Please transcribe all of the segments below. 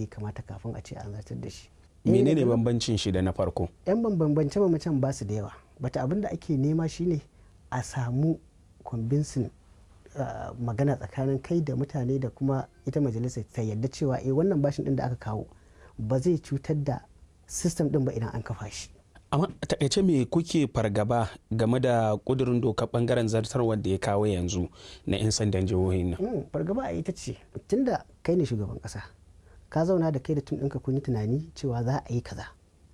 ya kamata kafin a ce an zartar da shi menene bambancin shi da na farko yan bambance bambancen ba su da yawa bata abin da ake nema shine a samu convincing magana tsakanin kai da mutane da kuma ita majalisa ta yadda cewa eh wannan bashin din da aka kawo ba zai cutar da system din ba idan an kafa shi amma takaice me kuke fargaba game da kudurin doka bangaren zartarwar da ya kawo yanzu na 'yan sandan jihohin nan fargaba a ita ce tunda kai ne shugaban kasa ka zauna da kai da tun ɗinka kun yi tunani cewa za a yi kaza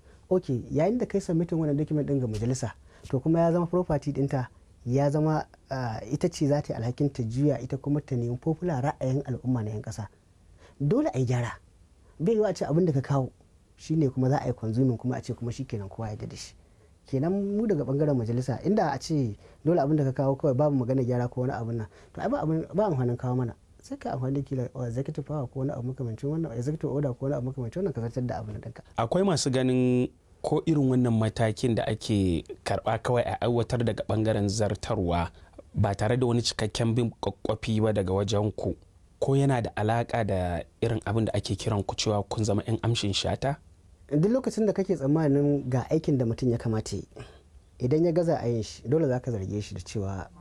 ok yayin da kai submitin wannan document ɗin ga majalisa to kuma ya zama property ɗinta ya zama ita ce za ta yi alhakin ta juya ita kuma ta nemi popular ra'ayin al'umma na 'yan kasa dole a yi gyara bai yiwu a ce abin da ka kawo shine kuma za a yi consuming kuma a ce kuma shikenan kowa ya da shi kenan mu daga bangaren majalisa inda a ce dole abin da ka kawo kawai babu magana gyara ko wani abin nan to ai ba amfanin kawo mana sai ka amfani kila executive power ko wani abu makamancin wannan executive order ko wani abu makamancin wannan ka zartar da abin ɗinka. akwai masu ganin ko irin wannan matakin da ake karba kawai a aiwatar daga bangaren zartarwa ba tare da wani cikakken bin kwakwafi ba daga wajen ku ko yana da alaka da irin abin da ake kiran ku cewa kun zama 'yan amshin shata duk lokacin da kake tsammanin ga aikin da mutum ya kamata yi idan ya gaza a yin shi dole za ka zarge shi da cewa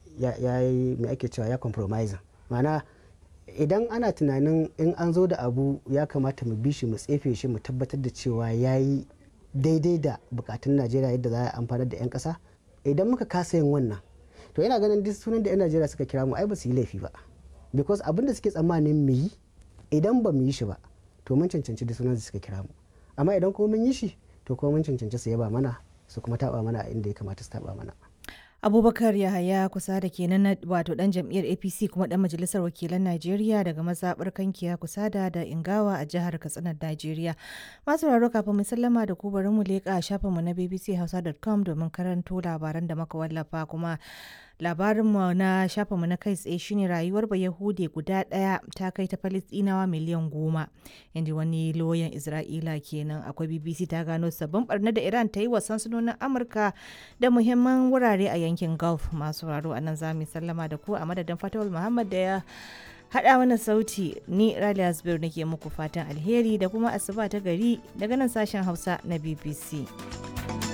ya yi mai ake cewa ya compromise mana idan ana tunanin in an zo da abu ya kamata mu bi shi mu tsefe shi mu tabbatar da cewa ya yi daidai da bukatun najeriya yadda za a amfanar da 'yan kasa idan muka kasa yin wannan to yana ganin duk sunan da 'yan najeriya suka kira mu ai ba su yi laifi ba because abin da suke tsammanin mu yi idan ba mu yi shi ba to mun cancanci duk sunan da suka kira mu amma idan kuma mun yi shi to kuma mun cancanci su yaba mana su kuma taba mana inda ya kamata su taba mana abubakar yahaya kusa da kenan wato dan jam'iyyar apc kuma dan majalisar wakilan najeriya daga mazaɓar kankiya kusa da da ingawa a jihar katsinar najeriya masu raro kafin mu sallama da ku bari mu leƙa shafinmu na bbchausa.com domin karanto labaran da muka wallafa kuma labarinmu na shafinmu na kai tsaye shine rayuwar bayahude guda ɗaya ta kai ta falistinawa miliyan goma inda wani loyan isra'ila kenan akwai bbc ta gano sabbin barna da iran ta yi wa sansanonin amurka da muhimman wurare a yankin gulf masu raro a nan za mu sallama da ku a madadin fatawul muhammad da ya haɗa mana sauti ni raliya zubir nake muku fatan alheri da kuma asuba ta gari daga nan sashen hausa na bbc